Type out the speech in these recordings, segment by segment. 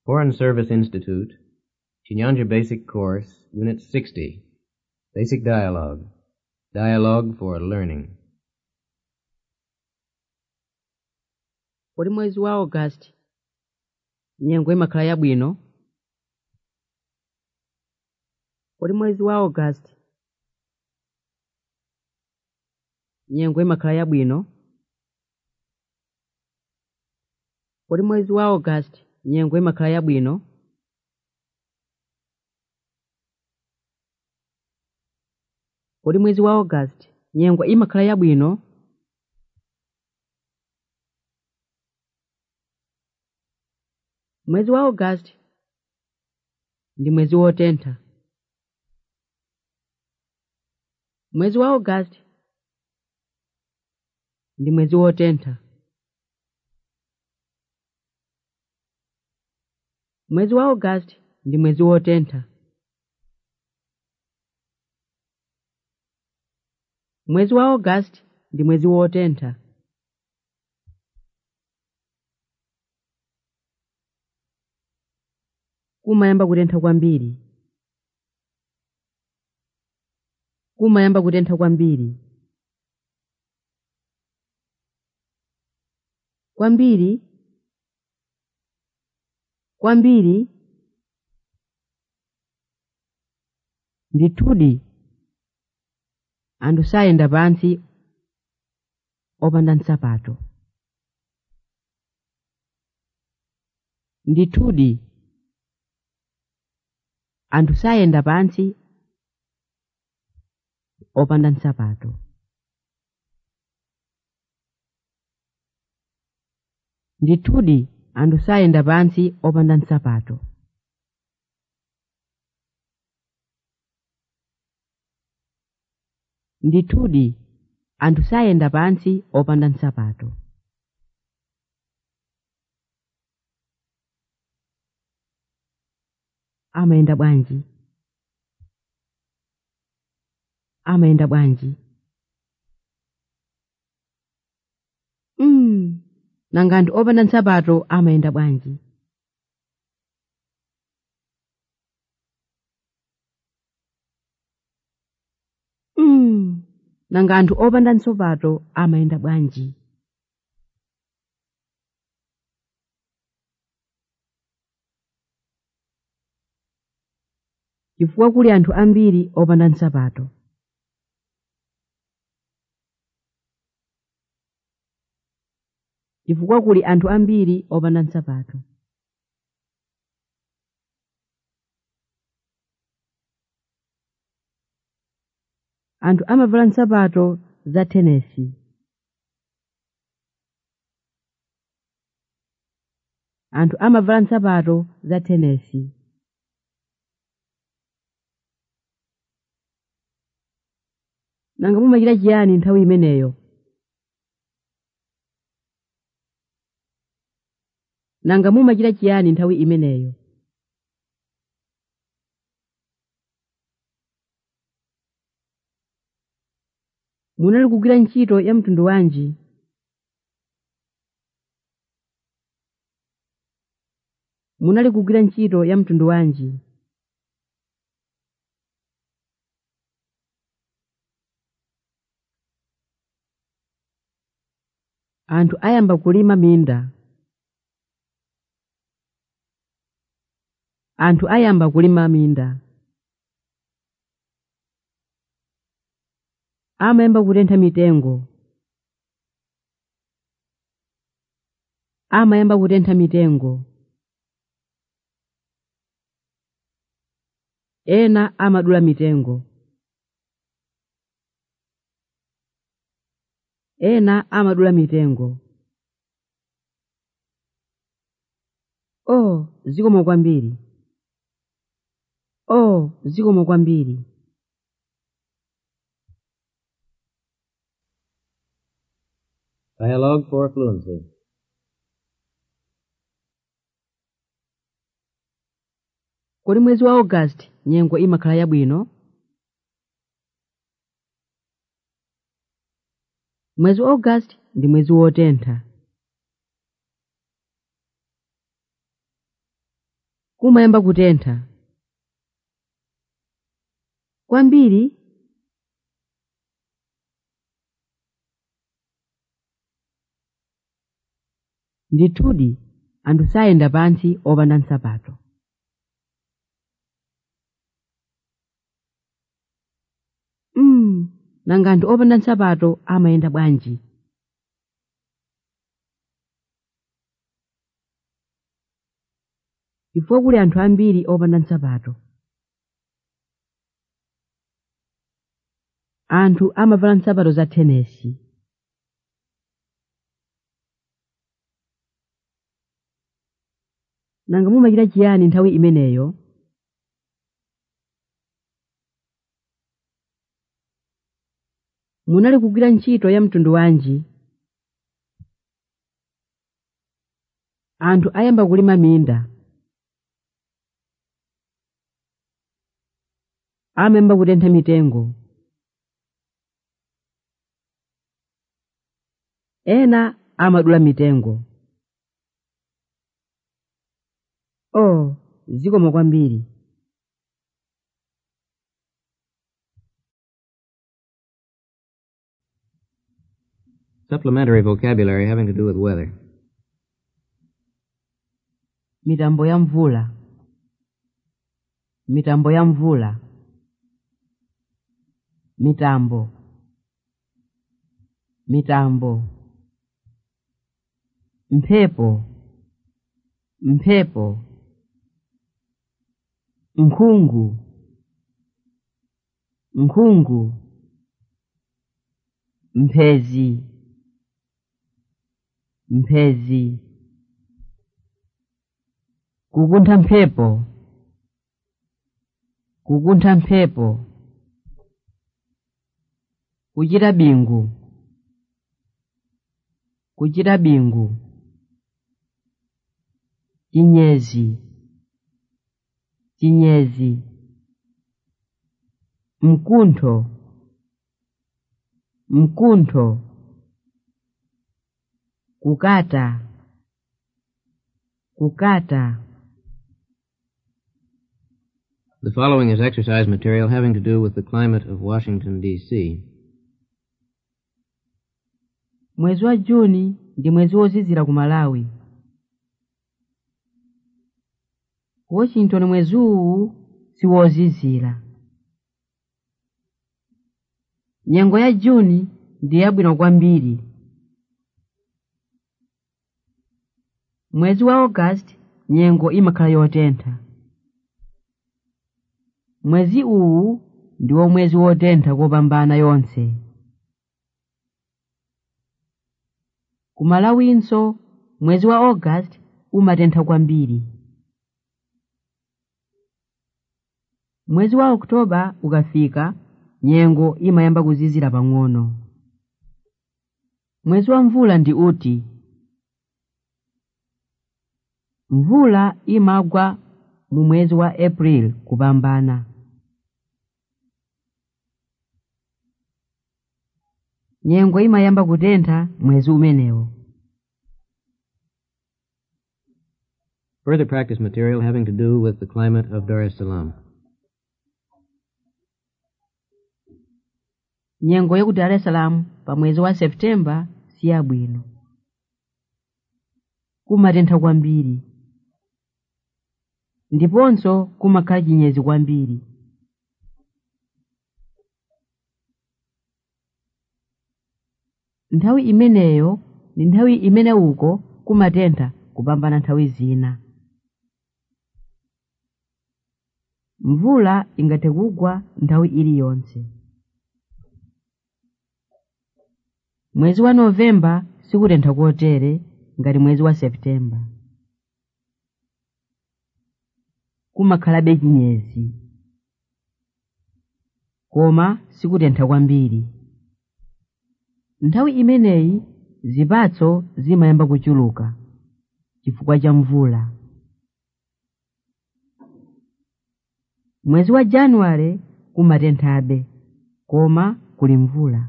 Foreign Service Institute, Chinyanja Basic Course, Unit 60. Basic Dialogue. Dialogue for Learning. uli mwezi wa august nyengo imakhala yabwino uli mwezi wa august nyengo imakhala yabwino uli mwezi wa august nyengo imakhala yabwino uli mwezi wa august nyengo imakhala yabwino mwezi wa august ndi mwezi wotentha mwezi wa august ndi mwezi wotentha mwezi wa august ndi mwezi wotentha mwezi wa august ndi mwezi wotentha kumayamba kutentha kwambiri kumayamba kutentha kwambiri kwambiri kwambiri ndithudi anthu sayenda pansi opanda nsapato ndithudi anthu sayenda pansi opanda nsapato ndithudi anthu sayenda pansi opanda nsapato ndithudi anthu sayenda pansi opanda nsapato amayenda bwanji amayenda bwanji mm. nanga anthu opanda nsapato amayenda bwanji mm. nanga anthu opanda nsapato amayenda bwanji chifukwa kuli anthu ambiri opanda nsapato chifukwa kuli anthu ambiri opanda nsapato anthu amavala nsapato za tenesi anthu amavala nsapato za tenesi nanga mumachita chiyani nthawi imeneyo nanga mumachita chiyani nthawi imeneyo munali kugwira ntchito ya mtundu wanji munali kugwira ntchito ya mtundu wanji anthu ayamba kulima minda anthu ayamba kulima minda amayamba kutentha mitengo amayamba kutentha mitengo ena amadula mitengo ena amadula mitengo oh zikomo kwambiri oh zikomo kwambiri Dialogue for Fluency. kodi mwezi wa august nyengo imakhala yabwino mwezi wa august ndi mwezi wotentha kumayamba kutentha kwambiri ndithudi anthu sayenda pansi opanda nsapato mm, nanga anthu opanda nsapato amayenda bwanji chifukwa kuli anthu ambiri opanda nsapato anthu amavala nsapato za tenesi nanga mumachita chiyani nthawi imeneyo munali kugwira ntchito ya mtundu wanji anthu ayamba kulima minda amayamba kutentha mitengo ena amadula mitengo oh zikomo kwambiri Supplementary vocabulary having to do with weather. mitambo ya mvula mitambo ya mvula mitambo mitambo mphepo mphepo nkhungu nkhungu mphezi mphezi kukuntha mphepo kukuntha mphepo kuchita bingu kuchita bingu chinyezi chinyezi mkuntho mkuntho kukata kukata The following is exercise material having to do with the climate of Washington, D.C. mwezi wa juni ndi mwezi wozizira ku malawi washington mwezi uwu siwozizira nyengo ya juni ndi yabwino kwambiri mwezi wa august nyengo imakhala yotentha mwezi uwu ndiwo mwezi wotentha kopambana yonse kumalawinso mwezi wa august umatentha kwambiri mwezi wa oktoba ukafika nyengo imayamba kuzizira pang'ono mwezi wa mvula ndi uti mvula imagwa mu mwezi wa april kupambana nyengo imayamba kutentha mwezi umenewo Further practice material having to do with the climate of Dar es Salaam. nyengo yaku dar es salaam pa mwezi wa septemba si yabwino kumatentha kwambiri ndiponso kumakhala chinyezi kwambiri nthawi imeneyo ndi nthawi imene uko kumatentha kupambana nthawi zina mvula ingathe kugwa nthawi iliyonse mwezi wa novemba sikutentha kotere ngati mwezi wa septemba kumakhalabe chinyezi koma sikutentha kwambiri nthawi imeneyi zipatso zimayamba kuchuluka chifukwa cha mvula mwezi wa januwale kumatenthabe koma kuli mvula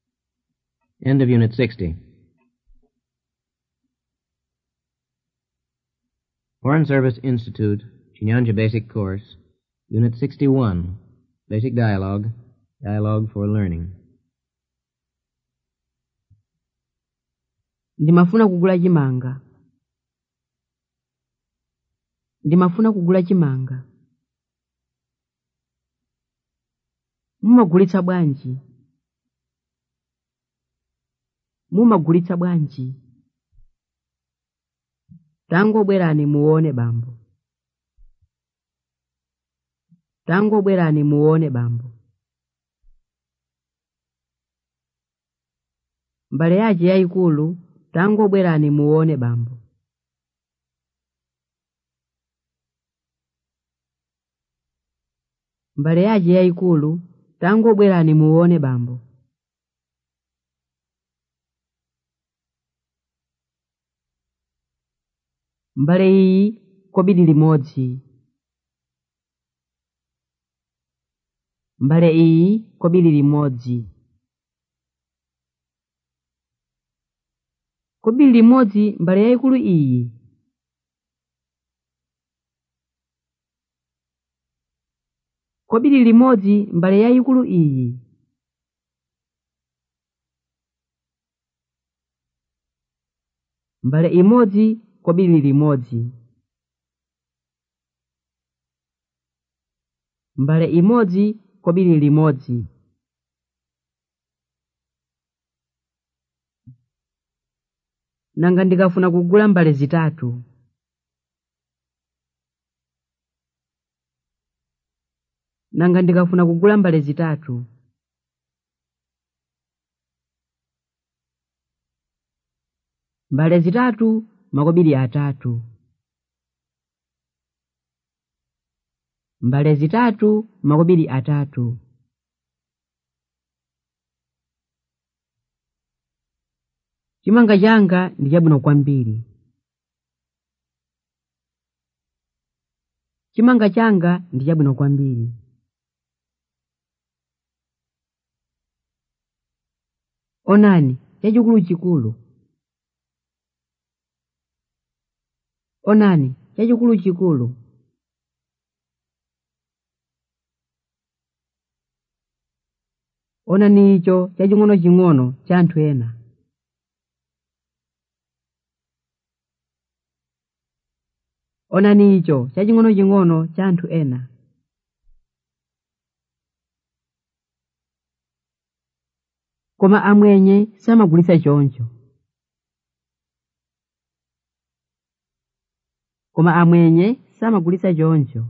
End of Unit 60. Foreign Service Institute, Chinyanja Basic Course, Unit 61, Basic Dialogue, Dialogue for Learning. ndimafuna kugula chimanga ndimafuna kugula chimanga mumagulitsa bwanji mumagulitsa bwanji tangobwerani muone bambo tangobwerani muone bambo mbale yace yayikulu tangobwerani muone bambo mbale yace yayikulu tangobwerani muone bambo mbale iyi kobiri limodzi mbale iyi kobiri limodzi kobiri limodzi mbale yayikulu iyi kobiri limodzi mbale yayikulu iyi mbale imodzi kobiri limodzi mbale imodzi kobiri limodzi nanga ndikafuna kugula mbale zitatu nanga ndikafuna kugula mbale zitatu mbale zitatu makobiri atatu mbale zitatu makobiri atatu chimanga changa ndi chabwino kwambiri chimanga changa ndi chabwino kwambiri onani chachikulu chikulu onani chachikulu chikulu onani icho chaching'ono-ching'ono cha anthu ena onani icho chaching'ono-ching'ono cha anthu ena koma amwenye samagulitsa choncho koma amwenye samagulitsa choncho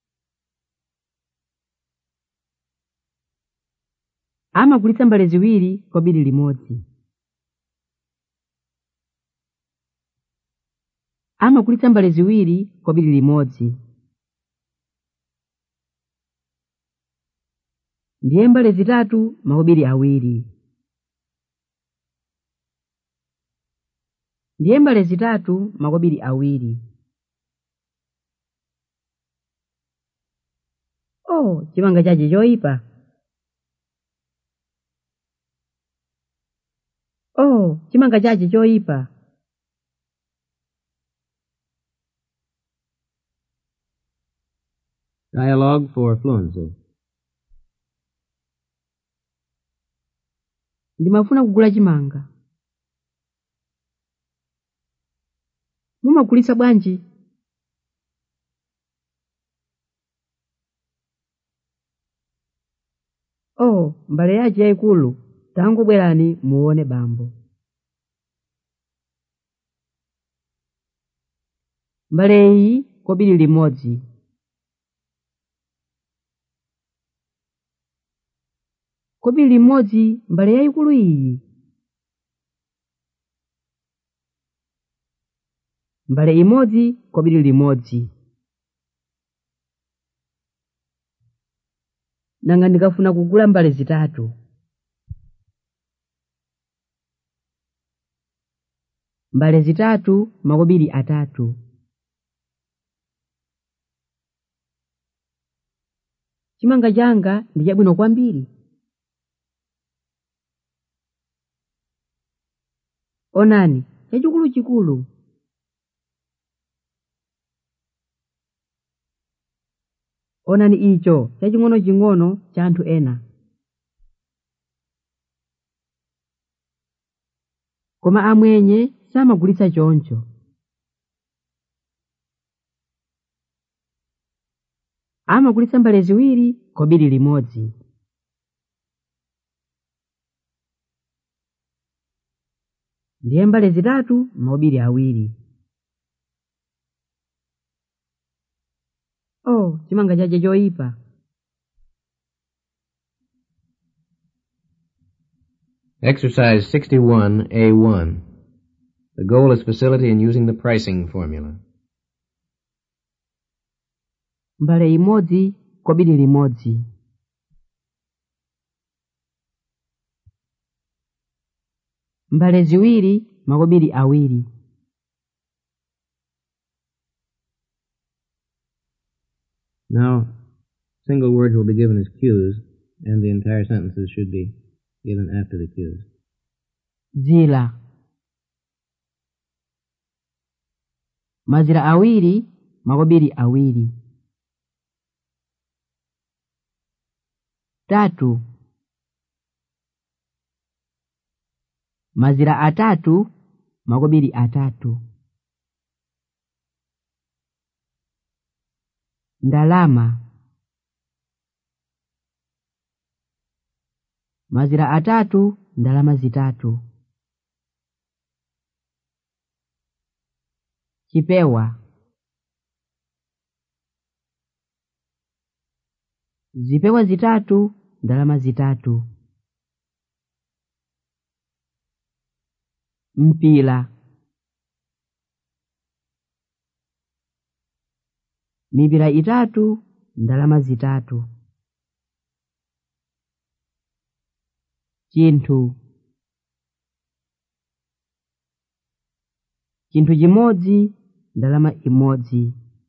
amagulitsa mbale ziwiri kobiri limodzi amagulitsa mbale ziwiri kobiri limodzi ndiye mbale zitatu makobiri awiri ndiye mbale zitatu makobiri awiri oh chimanga chache choyipa oh chimanga chache choyipa Dialogue for Fluency. ndimafuna kugula chimanga mumagulitsa bwanji oh mbale yace yayikulu tangobwerani muone bambo mbale iyi kobiri limodzi kobiri limodzi mbale yayikulu iyi mbale imodzi kobiri limodzi nanga ndikafuna kugula mbale zitatu mbale zitatu makobiri atatu chimanga changa ndi chabwino kwambiri onani chachikulu chikulu onani icho chaching'onoching'ono cha anthu ena koma amwenye samagulitsa choncho amagulitsa mbale ziwiri kobiri limodzi ndiye mbale zitatu maobiri awiri oh chimanga chache choyipa Exercise 61A1. The goal is facility in using the pricing formula. mbale imodzi kobiri limodzi mbale ziwiri makobiri awiri Now, single words will be given as cues, and the entire sentences should be given after the cues. dzila mazira awiri makobiri awiri tatu mazira atatu makobiri atatu ndalama mazira atatu ndalama zitatu chipewa zipewa zitatu ndalama zitatu mpila mipira itatu ndalama zitatu chinthu chinthu chimodzi ndalama imodzi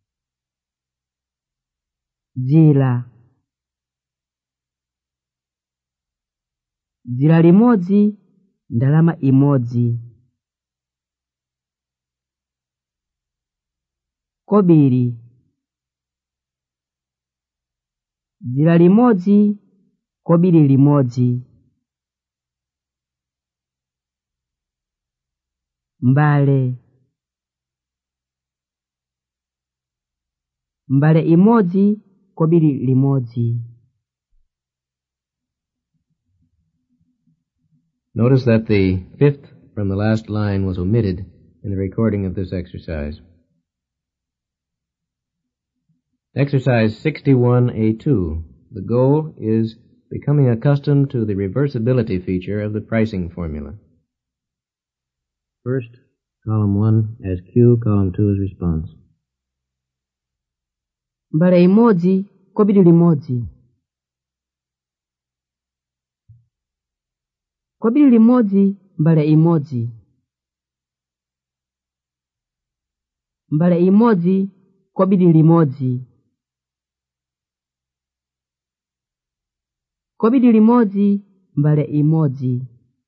dzila dzila limodzi ndalama imodzi kobiri dzila limodzi kobiri limodzi mbale mbale imodzi kobiri limodzi Notice that the fifth from the last line was omitted in the recording of this exercise. Exercise 61A2. The goal is becoming accustomed to the reversibility feature of the pricing formula. First, column 1 as cue, column 2 as response. mbale imodzi kobiri limodzi kobiri limodzi mbale imodzi mbale imodzi kobiri limodzi kobiri limodzi mbale imodzi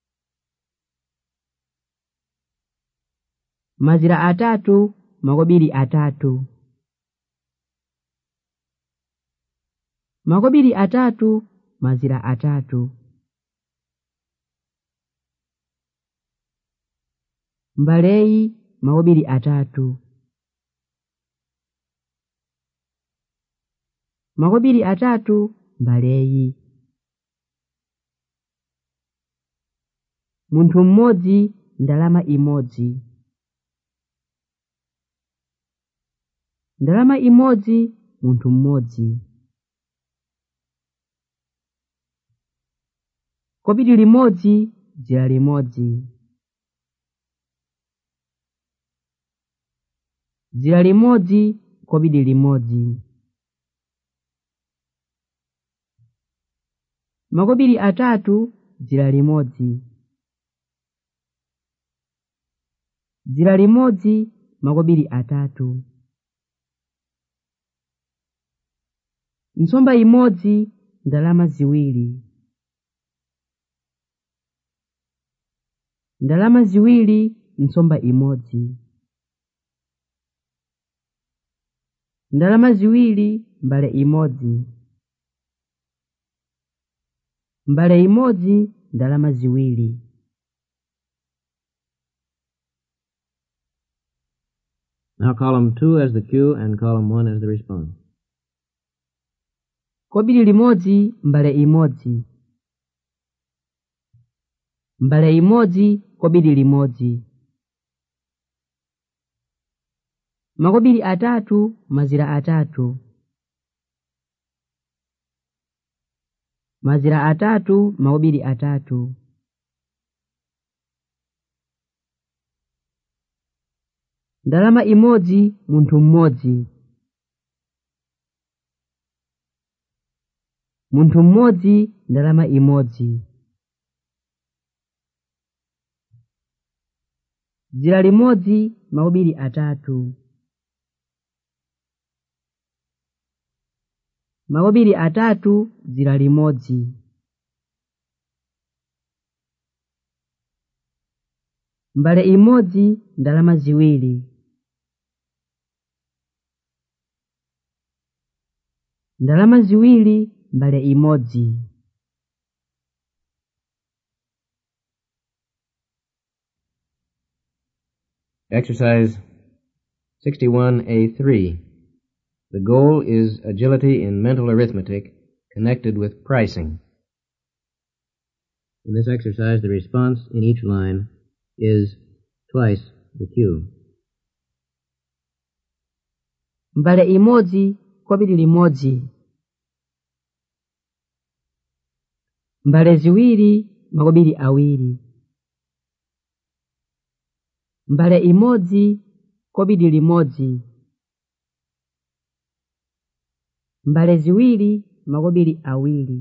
mazira atatu makobiri atatu makobiri atatu mazira atatu mbaleyi makobiri atatu makobiri atatu mbaleyi munthu mmodzi ndalama imodzi ndalama imodzi munthu mmodzi kobiri limodzi dzira limodzi dzira limodzi kobiri limodzi makobiri atatu dzira limodzi dzira limodzi makobiri atatu nsomba imodzi ndalama ziwiri ndalama ziwiri nsomba imodzi ndalama ziwiri mbale imodzi mbale imodzi ndalama ziwiri Now column 2 as the cue and column 1 as the response. kobiri limodzi mbale imodzi mbale imodzi kobiri limodzi makobiri atatu mazira atatu mazira atatu makobiri atatu ndalama imodzi munthu mmodzi munthu mmodzi ndalama imodzi dzira limodzi makobiri atatu makobiri atatu dzira limodzi mbale imodzi ndalama ziwiri ndalama ziwiri mbale imodzi Exercise 61A3. The goal is agility in mental arithmetic connected with pricing. In this exercise, the response in each line is twice the cue. mbale imodzi kobiri limodzi mbale ziwiri makobiri awiri mbale imodzi kobiri limodzi mbale ziwiri makobiri awiri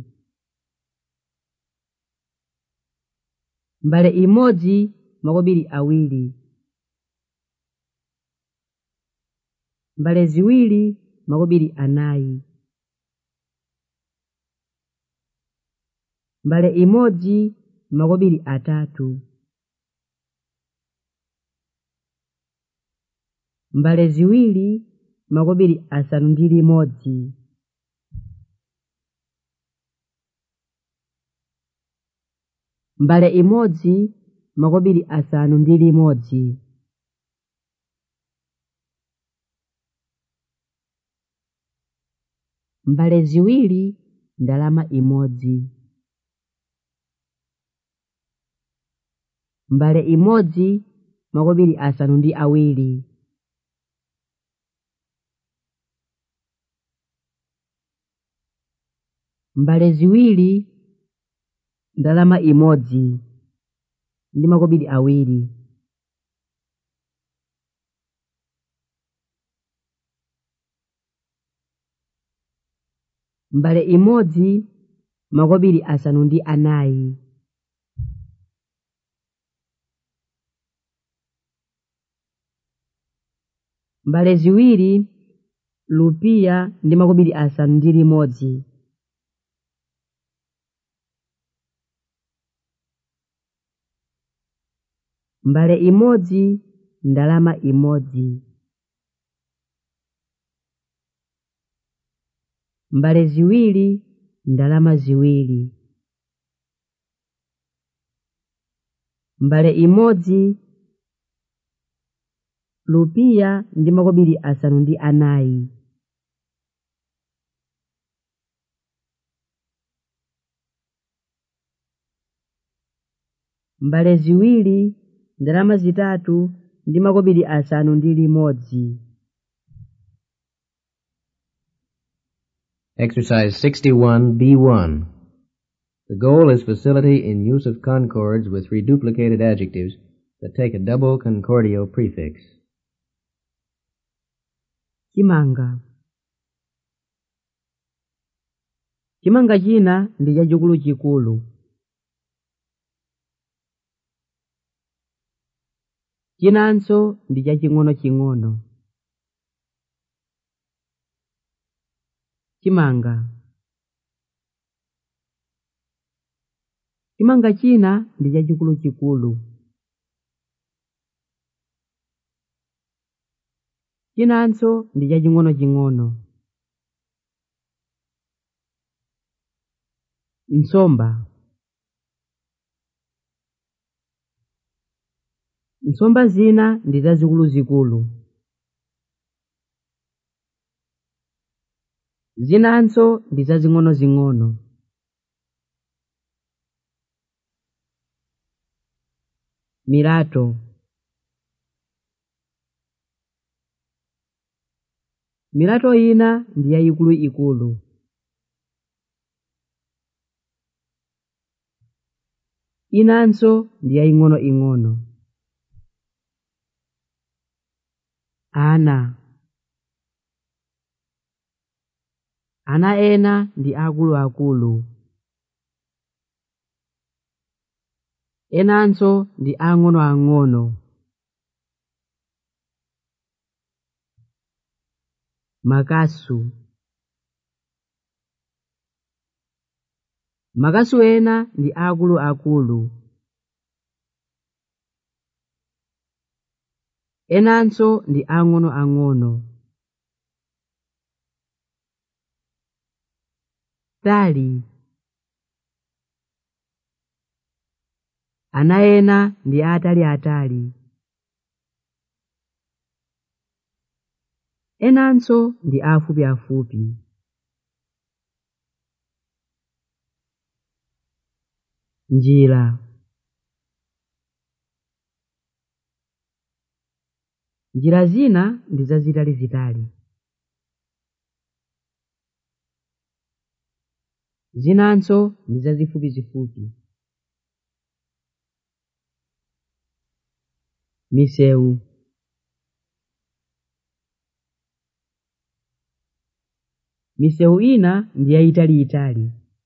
mbale imodzi makobiri awiri mbale ziwiri makobiri anayi mbale imodzi makobiri atatu mbale ziwiri makobiri asanu ndi limodzi mbale imodzi makobiri asanu ndi limodzi mbale ziwiri ndalama imodzi mbale imodzi makobiri asanu ndi awiri mbale ziwiri ndalama imodzi ndi makobiri awiri mbale imodzi makobiri asanu ndi anayi mbale ziwiri lupiya ndi makobiri asanu ndi limodzi mbale imodzi ndalama imodzi mbale ziwiri ndalama ziwiri mbale imodzi lupiya ndi makobiri asanu ndi anayi mbale ziwiri ndalama zitatu ndi makobiri asanu ndi limodzi Exercise 61B1. The goal is facility in use of concords with reduplicated adjectives that take a double concordial prefix. chimanga chimanga china ndi chachikulu chikulu chinanso ndi chaching'ono ching'ono chimanga chimanga china ndi chachikulu chikulu chinanso ndi chaching'onoching'ono nsomba nsomba zina ndi zazikuluzikulu zinanso ndi zazing'onozing'ono milato milato ina ndi yayikuluikulu inanso ndi yaying'onoing'ono ana ana ena ndi akuluakulu enanso ndi ang'onoang'ono makasu makasu ena ndi akuluakulu enanso ndi ang'onoang'ono tali ana ena ndi ataliatali enanso ndi afupiafupi njira njira zina ndi zazitalizitali zinanso ndi zazifupizifupi misewu misewu ina ndi yayitaliitali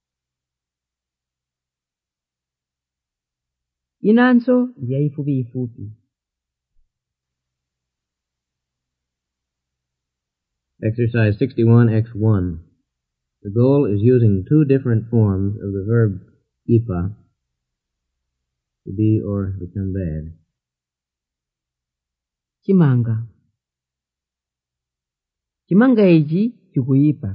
inanso ndi yayifupiyifupi Exercise 61X1. The goal is using two different forms of the verb ipa to be or become bad. chimanga chimanga ichi chikuyipa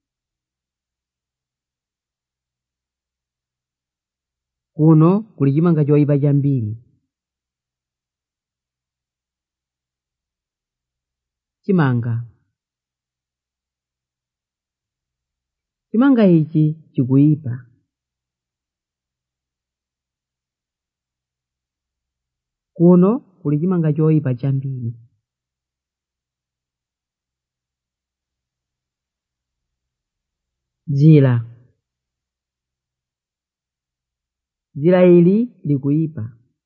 kuno kuli chimanga choyipa chambiri chimanga chimanga ichi chikuyipa kuno kuli chimanga choyipa chambiri dzira dzira ili likuyipa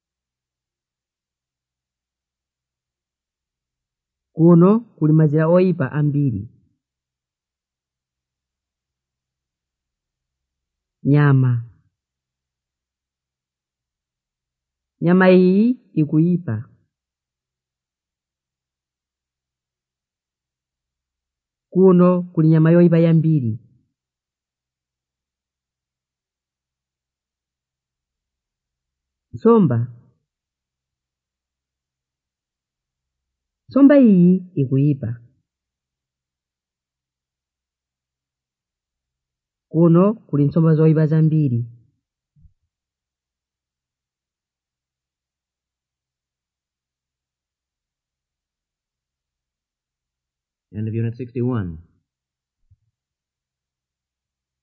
kuno kuli mazira oyipa ambiri nyama nyama iyi ikuyipa kuno kuli nyama yoyipa yambiri nsomba nsomba iyi ikuyipa kuno kuli nsomba zoyipa zambiri End of Unit 61.